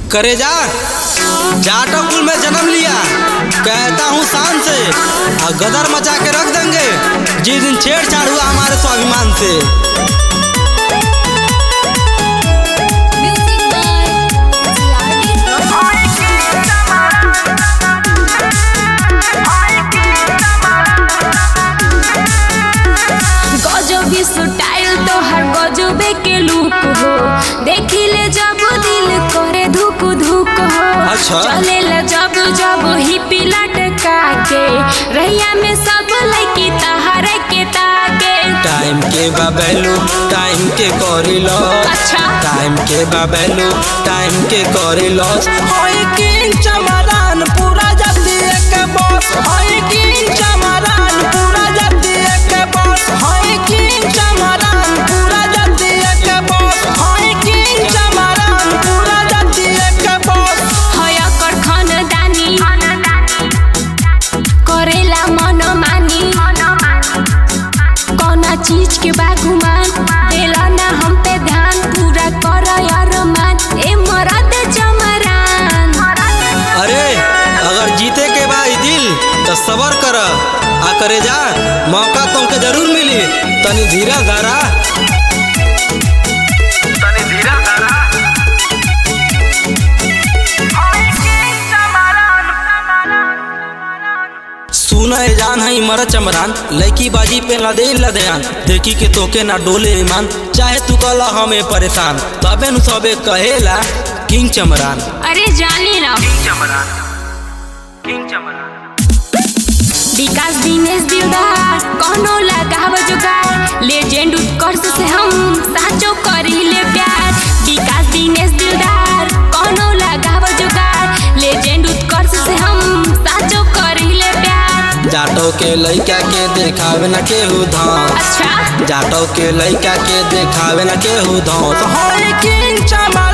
करेजा जाटो कुल में जन्म लिया कहता हूँ शान से और गदर मचा के रख देंगे जिस दिन छेड़छाड़ हुआ हमारे स्वाभिमान से Music by TRD गजबी स्टाइल तोहर गजबे के लुक हो देखिले जब दिल करे धुक धुक हो अच्छा। चलेला जब जब हिपी लटका के रैया में सब लड़की तहरे के ताके टाइम के बाबेलू टाइम के करी लॉस अच्छा। टाइम के बाबेलू टाइम के करी लॉस होई किंग चमरान पूरा जल्दी एक बॉस होई किंग चमरान पूरा जल्दी एक बॉस होई किंग चमरान पूरा जल्दी एक बॉस होई किंग चमरान पूरा जल्दी एक बॉस हया कर खानदानी करेला मन मानी कौना चीज के बागुमान देला ना हम पे ध्यान पूरा कर यार मान ए मरद जमरान अरे अगर जीते के बा ई दिल तो सबर कर आ करे जा मौका तुमके जरूर मिली तनी धीरा धारा तनी धीरा धारा सुन है जान है मर चमरान लड़की बाजी पे लदे लदयान देखी के तोके ना डोले ईमान चाहे तू कला हमें परेशान तबे नु सबे कहेला किंग चमरान अरे जानी ना किंग चमरान किंग चमरान विकास दिनेश दिलदार कोनो लगाव जुगार लेजेंड उत्कर्ष से हम साचो करी ले प्यार विकास दिनेश दिलदार कोनो लगाव जुगार लेजेंड उत्कर्ष से हम साचो करी ले प्यार जाटो के लइका के देखावे ना केहू धाम अच्छा जाटो के लइका के देखावे ना केहू धाम तो होई किंग चमरान